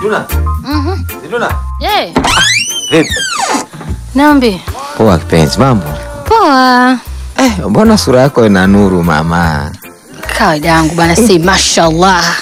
Zituna. Mhm. Zituna. Eh, Vipi? Nambi. Poa kipenzi, mambo? Poa. Eh, mbona sura yako ina nuru mama? Kawaida yangu bana, si mashallah.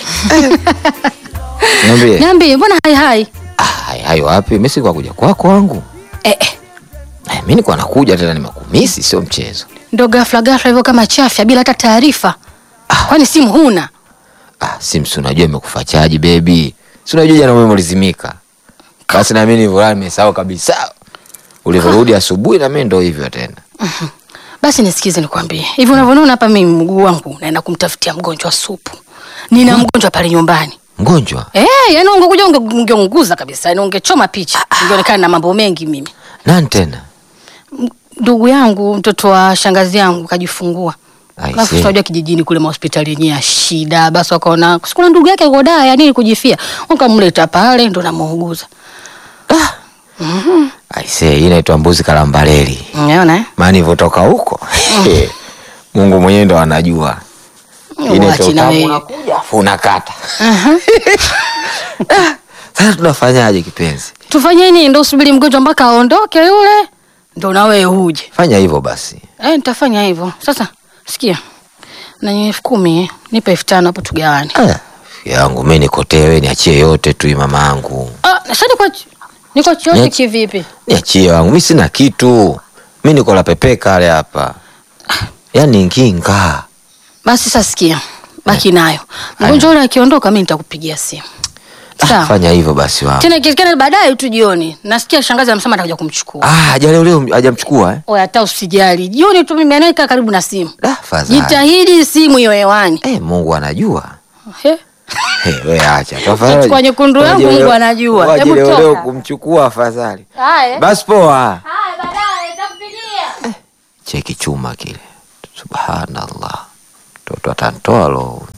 Niambie. Nambi, mbona hai hai? Ah, hai- hayo wapi? Mimi si kwa kuja kwako wangu. Eh, eh. Eh, mimi niko nakuja tena nimekumisi sio mchezo. Ndo ghafla ghafla hivyo kama chafya bila hata taarifa. Kwani simu huna? Ah, Sims unajua imekufa chaji baby. Si unajua jana wewe ulizimika. Basi na mimi nilivyo nimesahau kabisa. Ulivyorudi asubuhi na mimi ndo hivyo tena. Basi nisikize nikwambie. Hivi unavyoona hapa mimi mguu wangu naenda kumtafutia mgonjwa supu. Nina mgonjwa pale nyumbani. Mgonjwa? Eh, yani ungekuja unge- ungeunguza kabisa, yani ungechoma picha. Ungeonekana na mambo mengi mimi. Nani tena? Ndugu yangu, mtoto wa shangazi yangu kajifungua. I Alafu see. tunajua kijijini kule mahospitali yenyewe ya shida, basi wakaona sikuna ndugu yake yuko daa ya nini kujifia, wakamleta pale ndo namuuguza. Aisee, hii inaitwa mbuzi kalambaleli. Unaona eh? Maana ilivyotoka huko. Mungu mwenyewe ndo anajua. Ile Uachi na toka wewe. unakuja afu unakata. Aha. Sasa tunafanyaje kipenzi? Tufanye nini? Ndo usubiri mgonjwa mpaka aondoke yule, ndo na wewe uje. Fanya hivyo basi. Eh, nitafanya hivyo. Sasa sikia, na elfu kumi eh, nipe elfu tano hapo tugawane. Ah, yangu mimi nikotewe niachie yote tu hii mama yangu. Ah, sasa niko niko chote Niache- kivipi? Niachie wangu, mimi sina kitu. Mimi niko la pepe kale hapa. Yaani nginga. Basi sasa sikia, baki nayo. Mgonjwa yule akiondoka, mimi nitakupigia simu. Ah, Sawa. fanya hivyo basi wangu. Tena ikiwezekana baadaye tu jioni. Nasikia shangazi amesema atakuja kumchukua. Ah, haja leo hajamchukua eh? Oya, hata usijali. Jioni tu mimi anaika karibu na simu. Da, fadhali. Jitahidi simu hiyo hewani. Eh, Mungu anajua. He? Hey, we acha. Utachukua nyekundu yangu, Mungu anajua. Hebu Hebu toka. leo kumchukua afadhali. Haya. Basi poa. Haya, baadaye nitakupigia. Cheki chuma kile. Subhanallah. Mtoto atantoa lo.